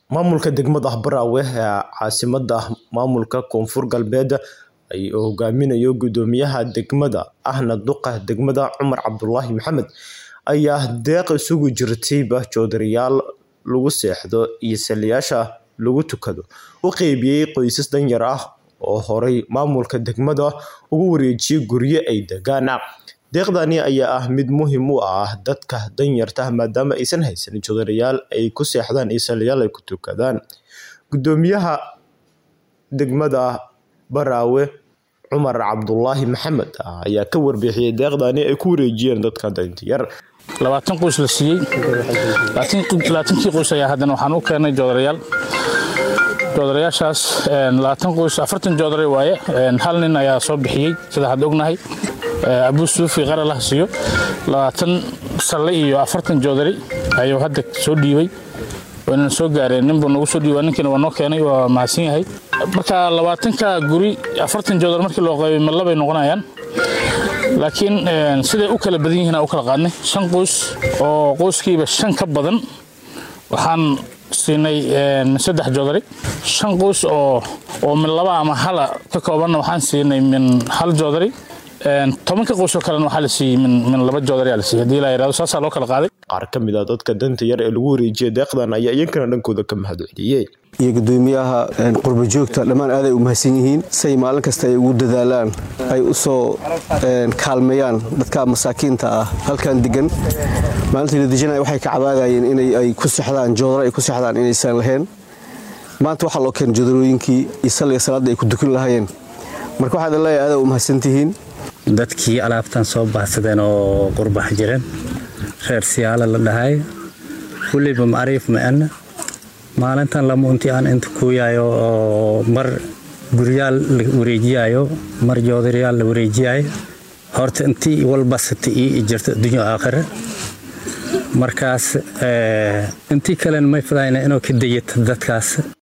Maamulka degmada Baraawe ee caasimadda maamulka Koonfur Galbeed uu hogaaminayo guddoomiyaha degmada ahna duqa degmada Cumar Cabdulaahi Maxamed ayaa deeq isugu jirtay joodariyaal lagu seexdo iyo saliyayaasha lagu tukado u qaybiyay qoysas danyar ah oo horay maamulka degmada ugu wareejiyay guryo ay degaan. Deeqdani ayaa ah mid muhiim u ah dadka danyarta ah maadaama aysan haysan joodariyaal ay ku seexdaan iyo saliyayaal ay ku tukadaan. Guddoomiyaha degmada Baraawe Cumar Cabdulaahi Maxamed ayaa ka warbixiyay deeqdani ay ku wareejiyeen dadka danyarta yar. labaatan qoys la siiyey labaatankii qoys ayaa haddana waxaan u keenay joodarayaal joodarayaashaas labaatan qoys afartan joodari waaye hal nin ayaa soo bixiyey sida hadda ognahay abuu suufi qaralah siiyo labaatan salle iyo afartan joodari ayuu hadda soo dhiibay wayna soo gaareen ninbuu nagu soo dhiibay ninkiina waa noo keenay waa mahadsan yahay marka labaatanka guri afartan joodar markii loo qaybay ma labay noqonayaan laakiin siday u kala badan yihiin u kala qaadnay shan qoys oo qoyskiiba shan ka badan waxaan siinay saddex joodari shan qoys oo oo min laba ama hala ka koobanna waxaan siinay min hal joodari tobanka qoys oo kalena waxaa la siiyey min min laba joodari aa la siiyey haddii la yidhahdo saasaa loo kala qaaday Qaar ka mid ah dadka danta yar ee lagu wareejiyay deeqdan ayaa iyagana dhankooda ka mahadceliyay. iyo gudoomiyaha qurba joogta dhammaan aaday u mahadsan yihiin say maalin kasta ay ugu dadaalaan ay u soo kaalmeeyaan dadka masaakiinta ah halkan degan maalintii la dejinaya waxay ka cabaadayeen inay ay ku sexdaan joodaro ay ku sexdaan inaysan lahayn maanta waxaa loo keenay joodarooyinkii iyo salliga salaadda ay ku dukan lahaayeen marka waxaad leeyahay aaday u mahadsan tihiin dadkii alaabtan soo baahsadeen oo qurbax jireen reer siyaala la dhahay weliba macriif ma-ana maalintan lama unti aan inta kuuyayo oo mar guryaal la wareejiyayo mar joodariyaal la wareejiyayo horta intii walbasata ii jirta adduunyo aakhire markaas intii kalena may fadayna inuu ka dayata dadkaas